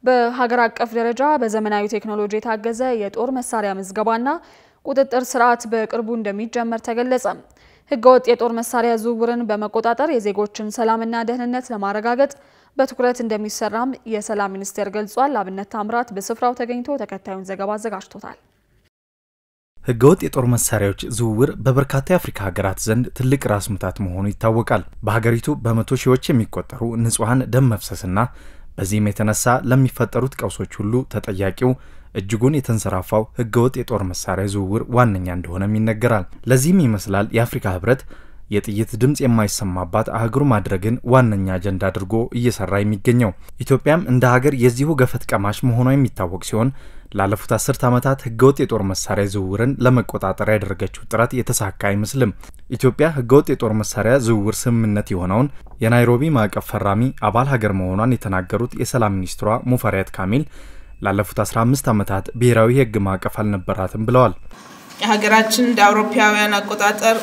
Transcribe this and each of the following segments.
በሀገር አቀፍ ደረጃ በዘመናዊ ቴክኖሎጂ የታገዘ የጦር መሳሪያ ምዝገባና ቁጥጥር ስርዓት በቅርቡ እንደሚጀመር ተገለጸ። ህገወጥ የጦር መሳሪያ ዝውውርን በመቆጣጠር የዜጎችን ሰላምና ደህንነት ለማረጋገጥ በትኩረት እንደሚሰራም የሰላም ሚኒስቴር ገልጿል። አብነት ታምራት በስፍራው ተገኝቶ ተከታዩን ዘገባ አዘጋጅቶታል። ህገወጥ የጦር መሳሪያዎች ዝውውር በበርካታ የአፍሪካ ሀገራት ዘንድ ትልቅ ራስ ምታት መሆኑ ይታወቃል። በሀገሪቱ በመቶ ሺዎች የሚቆጠሩ ንጹሐን ደም መፍሰስና በዚህም የተነሳ ለሚፈጠሩት ቀውሶች ሁሉ ተጠያቂው እጅጉን የተንሰራፋው ህገወጥ የጦር መሳሪያ ዝውውር ዋነኛ እንደሆነም ይነገራል። ለዚህም ይመስላል የአፍሪካ ህብረት የጥይት ድምፅ የማይሰማባት አህጉር ማድረግን ዋነኛ አጀንዳ አድርጎ እየሰራ የሚገኘው። ኢትዮጵያም እንደ ሀገር የዚሁ ገፈት ቀማሽ መሆኗ የሚታወቅ ሲሆን ላለፉት አስርት ዓመታት ህገወጥ የጦር መሳሪያ ዝውውርን ለመቆጣጠር ያደረገችው ጥረት የተሳካ አይመስልም። ኢትዮጵያ ህገወጥ የጦር መሳሪያ ዝውውር ስምምነት የሆነውን የናይሮቢ ማዕቀፍ ፈራሚ አባል ሀገር መሆኗን የተናገሩት የሰላም ሚኒስትሯ ሙፈሪያት ካሚል ላለፉት 15 ዓመታት ብሔራዊ የህግ ማዕቀፍ አልነበራትም ብለዋል። የሀገራችን እንደ አውሮፓውያን አቆጣጠር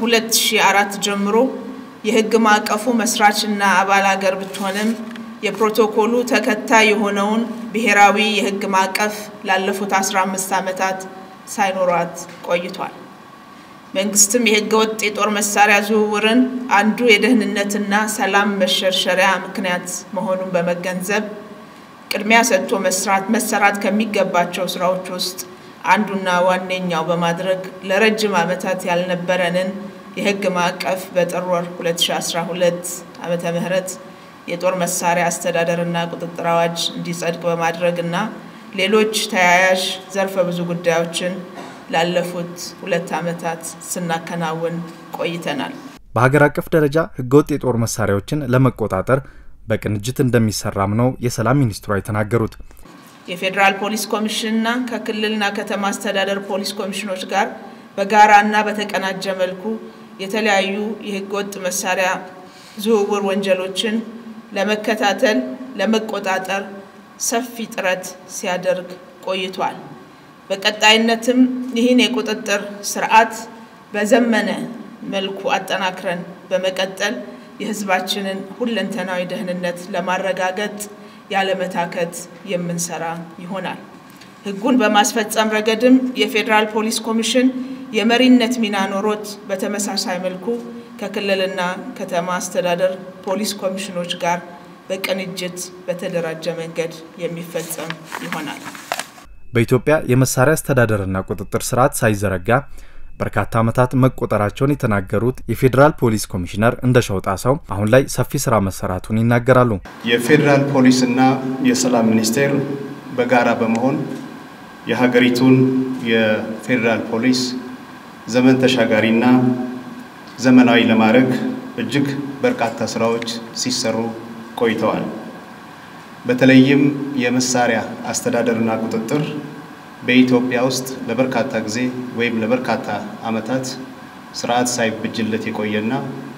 ከ2004 ጀምሮ የህግ ማዕቀፉ መስራችና አባል ሀገር ብትሆንም የፕሮቶኮሉ ተከታይ የሆነውን ብሔራዊ የህግ ማዕቀፍ ላለፉት 15 ዓመታት ሳይኖሯት ቆይቷል። መንግስትም የህገ ወጥ የጦር መሳሪያ ዝውውርን አንዱ የደህንነትና ሰላም መሸርሸሪያ ምክንያት መሆኑን በመገንዘብ ቅድሚያ ሰጥቶ መስራት መሰራት ከሚገባቸው ስራዎች ውስጥ አንዱና ዋነኛው በማድረግ ለረጅም ዓመታት ያልነበረንን የህግ ማዕቀፍ በጥር ወር 2012 ዓመተ ምህረት የጦር መሳሪያ አስተዳደርና ቁጥጥር አዋጅ እንዲጸድቅ በማድረግና ሌሎች ተያያዥ ዘርፈ ብዙ ጉዳዮችን ላለፉት ሁለት ዓመታት ስናከናውን ቆይተናል። በሀገር አቀፍ ደረጃ ህገወጥ የጦር መሳሪያዎችን ለመቆጣጠር በቅንጅት እንደሚሰራም ነው የሰላም ሚኒስትሯ የተናገሩት። የፌዴራል ፖሊስ ኮሚሽንና ከክልልና ከተማ አስተዳደር ፖሊስ ኮሚሽኖች ጋር በጋራና በተቀናጀ መልኩ የተለያዩ የህገወጥ መሳሪያ ዝውውር ወንጀሎችን ለመከታተል፣ ለመቆጣጠር ሰፊ ጥረት ሲያደርግ ቆይቷል። በቀጣይነትም ይህን የቁጥጥር ስርዓት በዘመነ መልኩ አጠናክረን በመቀጠል የህዝባችንን ሁለንተናዊ ደህንነት ለማረጋገጥ ያለመታከት የምንሰራ ይሆናል። ህጉን በማስፈጸም ረገድም የፌዴራል ፖሊስ ኮሚሽን የመሪነት ሚና ኖሮት በተመሳሳይ መልኩ ከክልልና ከተማ አስተዳደር ፖሊስ ኮሚሽኖች ጋር በቅንጅት በተደራጀ መንገድ የሚፈጸም ይሆናል። በኢትዮጵያ የመሳሪያ አስተዳደርና ቁጥጥር ስርዓት ሳይዘረጋ በርካታ ዓመታት መቆጠራቸውን የተናገሩት የፌዴራል ፖሊስ ኮሚሽነር እንደሻው ጣሰው አሁን ላይ ሰፊ ስራ መሰራቱን ይናገራሉ። የፌዴራል ፖሊስና የሰላም ሚኒስቴር በጋራ በመሆን የሀገሪቱን የፌዴራል ፖሊስ ዘመን ተሻጋሪና ዘመናዊ ለማድረግ እጅግ በርካታ ስራዎች ሲሰሩ ቆይተዋል። በተለይም የመሳሪያ አስተዳደርና ቁጥጥር በኢትዮጵያ ውስጥ ለበርካታ ጊዜ ወይም ለበርካታ ዓመታት ስርዓት ሳይበጅለት የቆየና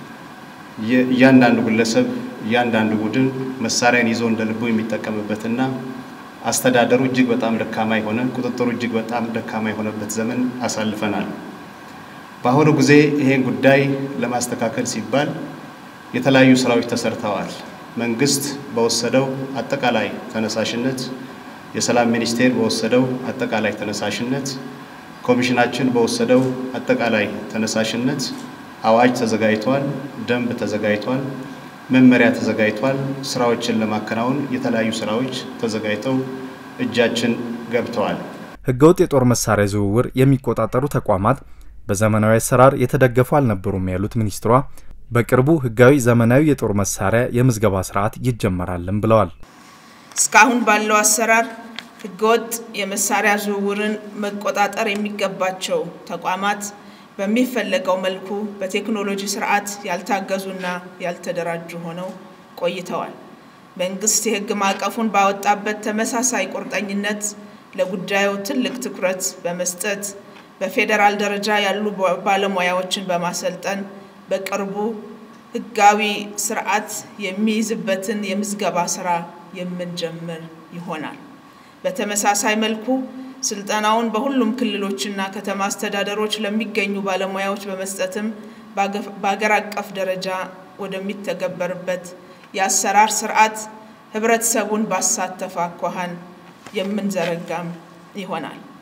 እያንዳንዱ ግለሰብ እያንዳንዱ ቡድን መሳሪያን ይዞ እንደ ልቡ የሚጠቀምበትና አስተዳደሩ እጅግ በጣም ደካማ የሆነ ቁጥጥሩ እጅግ በጣም ደካማ የሆነበት ዘመን አሳልፈናል። በአሁኑ ጊዜ ይሄን ጉዳይ ለማስተካከል ሲባል የተለያዩ ስራዎች ተሰርተዋል። መንግስት በወሰደው አጠቃላይ ተነሳሽነት የሰላም ሚኒስቴር በወሰደው አጠቃላይ ተነሳሽነት፣ ኮሚሽናችን በወሰደው አጠቃላይ ተነሳሽነት አዋጅ ተዘጋጅቷል፣ ደንብ ተዘጋጅቷል፣ መመሪያ ተዘጋጅቷል። ስራዎችን ለማከናወን የተለያዩ ስራዎች ተዘጋጅተው እጃችን ገብተዋል። ህገወጥ የጦር መሳሪያ ዝውውር የሚቆጣጠሩ ተቋማት በዘመናዊ አሰራር የተደገፉ አልነበሩም ያሉት ሚኒስትሯ በቅርቡ ህጋዊ ዘመናዊ የጦር መሳሪያ የምዝገባ ስርዓት ይጀመራልም ብለዋል። እስካሁን ባለው አሰራር ህገወጥ የመሳሪያ ዝውውርን መቆጣጠር የሚገባቸው ተቋማት በሚፈለገው መልኩ በቴክኖሎጂ ስርዓት ያልታገዙና ያልተደራጁ ሆነው ቆይተዋል። መንግስት የህግ ማዕቀፉን ባወጣበት ተመሳሳይ ቁርጠኝነት ለጉዳዩ ትልቅ ትኩረት በመስጠት በፌዴራል ደረጃ ያሉ ባለሙያዎችን በማሰልጠን በቅርቡ ህጋዊ ስርዓት የሚይዝበትን የምዝገባ ስራ የምንጀምር ይሆናል። በተመሳሳይ መልኩ ስልጠናውን በሁሉም ክልሎችና ከተማ አስተዳደሮች ለሚገኙ ባለሙያዎች በመስጠትም በአገር አቀፍ ደረጃ ወደሚተገበርበት የአሰራር ስርዓት ህብረተሰቡን ባሳተፈ አኳኋን የምንዘረጋም ይሆናል።